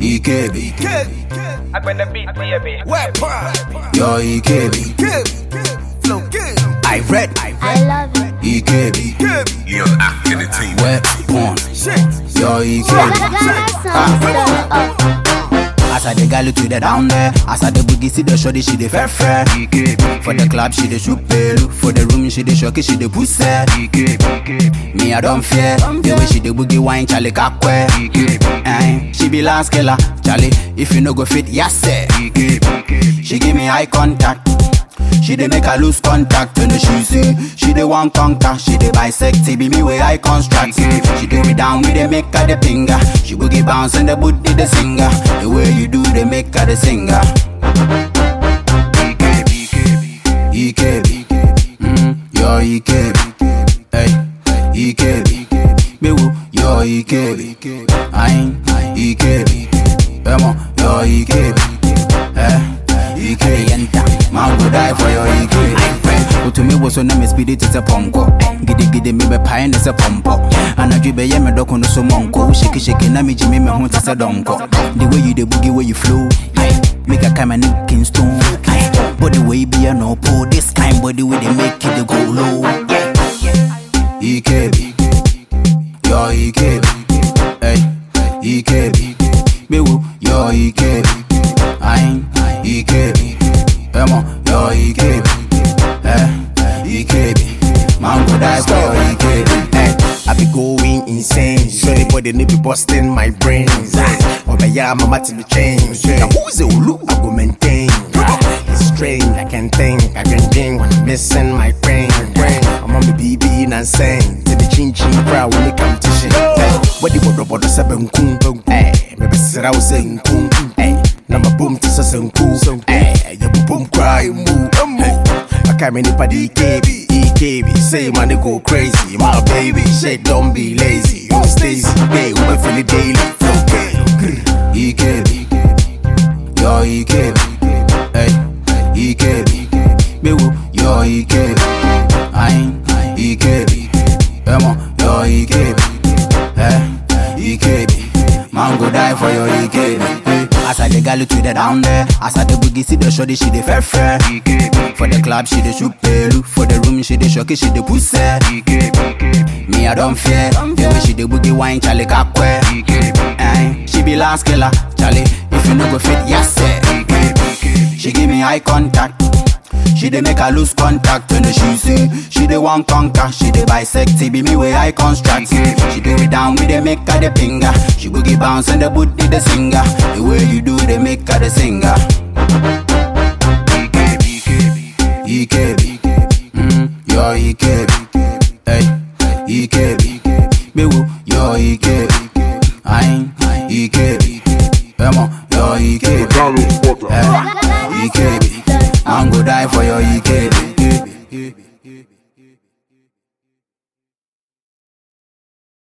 EKB, I been the beat, baby. Wet prime. yo EKB, Give. Flow give. I read, I I love it. EKB, Give. Young Affinity. wet porn, Shit. yo EKB. Ghana sound turn it up. As I the gal to the down there, as I the boogie see the shorty she the fair fair. For the club she the shoot pelu, for the room she the shocky she the pussy. Me I don't fear, the way she the boogie wine Charlie kakwe. Eh, she be last killer, Charlie. If you no go fit, yes sir. She give me eye contact. She dey make her lose contact when she say she dey want conquer. She dey bisect, it be me way I construct. She do me down with the make her the finger. She boogie bounce and the booty the singer. The way you do, they make her the singer. EKB, mm, yo EKB, hey, EKB, bewu, yo EKB, ayin, EKB, emo, yo EKB, eh, EKB, yenta, man go die for your EKB. Utumi wo so na me speed it is a ponko. Gidi gidi me be pie ne se pompo. Anadwi be ye me doko no so monko. Shake shake na me jimi me ho te se donko. The way you the boogie way you flow. Aye. Make a come and Kingston. Aye. Body way be a no pull. This kind body way they make it the go low. EKB. Yo EKB. Hey. EKB. Bewu. Yo EKB. Aye. EKB. Emo. Yo EKB. Eh. EKB. Man go die for your EKB. Hey, I be going insane. So anybody need be busting my brains. Oh, but yeah, mama to be changed. Now who's the Ulu? I go maintain. It's strange, I can think, I can think when I'm missing my brain. I'm on the BB and saying to the chin chin crowd when it come to shit. Hey, what the bodo bodo seven kum. Hey, maybe sit out saying kum. Hey, now my boom to say kum. Hey, you boom cry move. Hey, I can't anybody EKB, EKB. Say man, they go crazy. My baby, shit, don't be lazy. You Stacy, babe, we feel it daily. Flow, babe. EKB, yo EKB, hey, EKB, bewu, yo EKB, ayin, EKB, emo, yo EKB, eh, EKB, man go die for your EKB. Hey. As I the gal to the down there, as I the boogie see the shorty she the fair fair. For the club she the shoot pelu, for the room she the shocky she the pussy. Me I don't fear, the way she the boogie wine Charlie kakwe. Eh, she be last killer, Charlie. If you no go fit, yes sir. She give me eye contact. She dey make her lose contact when she say she dey want conquer. She dey bisect, it be me way I construct. She do it down with the make her the finger. She boogie bounce and the booty the singer. The way you do, they make her the singer. EKB, mm, yo EKB, hey, EKB, bewu, yo EKB, ayin, EKB, emo, yo EKB, eh, EKB, man go die for your EKB.